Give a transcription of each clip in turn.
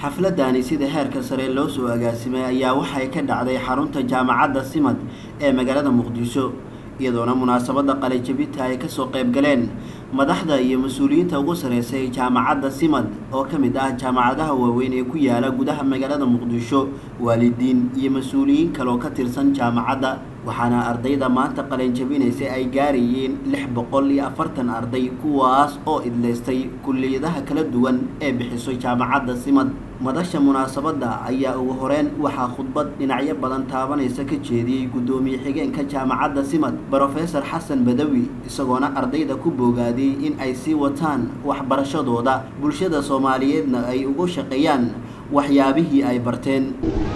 xafladani sida heerka sare loo soo agaasimay ayaa waxay ka dhacday xarunta jaamacadda simad ee magaalada muqdisho iyadoona munaasabadda qalinjabinta ay kasoo qayb galeen madaxda iyo mas-uuliyiinta ugu sareysay jaamacadda simad oo ka mid ah jaamacadaha waaweyn ee ku yaala gudaha magaalada muqdisho waalidiin iyo mas-uuliyiin kaleoo ka tirsan jaamacadda waxaana ardayda maanta qalinjabinaysay ay gaarayeen lix boqol iyo afartan arday kuwaas oo idleystay kulliyadaha kala duwan ee bixiso jaamacadda simad madasha munaasabadda ayaa ugu horeyn waxaa khudbad dhinacyo badan taabanaysa ka jeediyey guddoomiye xigeenka jaamacadda simad brofesor xasan badawi isagoona ardayda ku boogaaday in ay sii wataan waxbarashadooda bulshada soomaaliyeedna ay ugu shaqeeyaan waxyaabihii ay barteen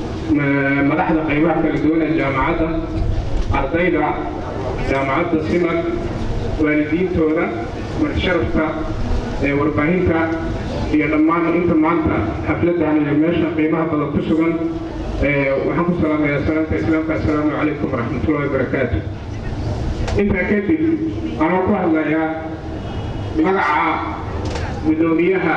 madaxda qaybaha kala duwan ee jaamacadda ardayda jaamacadda simad waalidiintooda martisharafka warbaahinta iyo dhammaan inta maanta xafladdan iyo meesha qiimaha badan ku sugan waxaan ku salaamayaa salaamta islaamka assalaamu calaykum waraxmatullahi wabarakaatu intaa kadib anoo ku hadlayaa magaca guddoomiyaha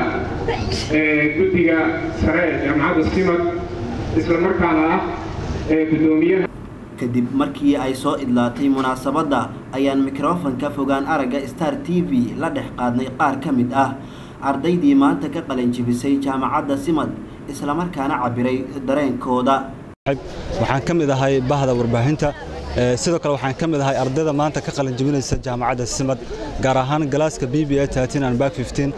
guddiga sare ee jaamacadda simad isla markaana ah guddoomiyaha kadib markii ay soo idlaatay munaasabadda ayaan mikrofonka fogaan aragga star t v la dhex qaadnay qaar ka mid ah ardaydii maanta ka qalanjibisay jaamacadda simad islamarkaana cabiray dareenkooda waxaan ka mid ahay bahda warbaahinta sidoo kale waxaan ka mid ahay ardayda maanta ka qalanjibinaysa jaamacadda simad gaar ahaan galaaska b b a bak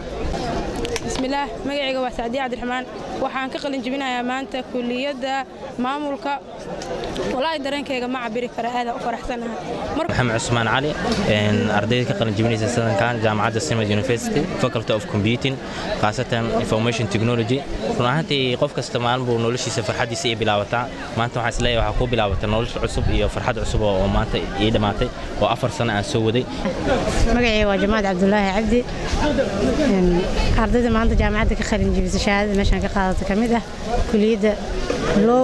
bismillaah magacayga waa sacdiye cabdiraxmaan waxaan ka qalin jebinayaa maanta kuliyadda maamulka walaahi dareenkayga ma cabiri kara aadaan u faraxsanahay maxamed cusmaan cali ardayda ka qalin jebinaysa sadankan jaamacadda simad university faculty of computing khaasatan information technology run ahaantii qof kasta maalin buu noloshiisa farxaddiisa ii bilaabataa maanta waxaan isleeyahay waxaa kuu bilaabata nolosha cusub iyo farxad cusub oo maanta ii dhammaatay oo afar sano aan soo waday magacayga waa jamaad cabdulaahi cabdi ardayda maanta jaamacadda ka qalin jebisa shahaadada meeshaan ka qaadata ka mid ah kuliyadda low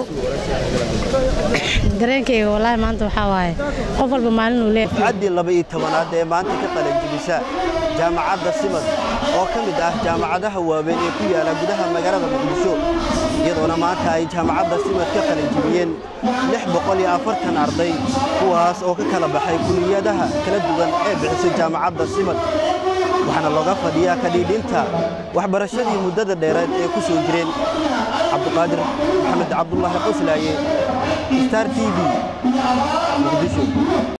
dareenkayga wallaahi maanta waxaa waaye qof walba maalin uu leeyahay caddii laba-iyo tobanaad ee maanta ka qalanjibisa jaamacadda simad oo ka mid ah jaamacadaha waaweyn ee ku yaala gudaha magaalada muqdisho iyadoona maanta ay jaamacadda simad ka qalanjibiyeen lix boqol iyo afartan arday kuwaas oo ka kala baxay kuliyadaha kala duwan ee bixisay jaamacadda simad waxaana looga fadhiyaa kadhiidhinta waxbarashadii muddada dheereed ee ku soo jireen cabduqaadir maxamed cabdulaahi qoslaaye star t v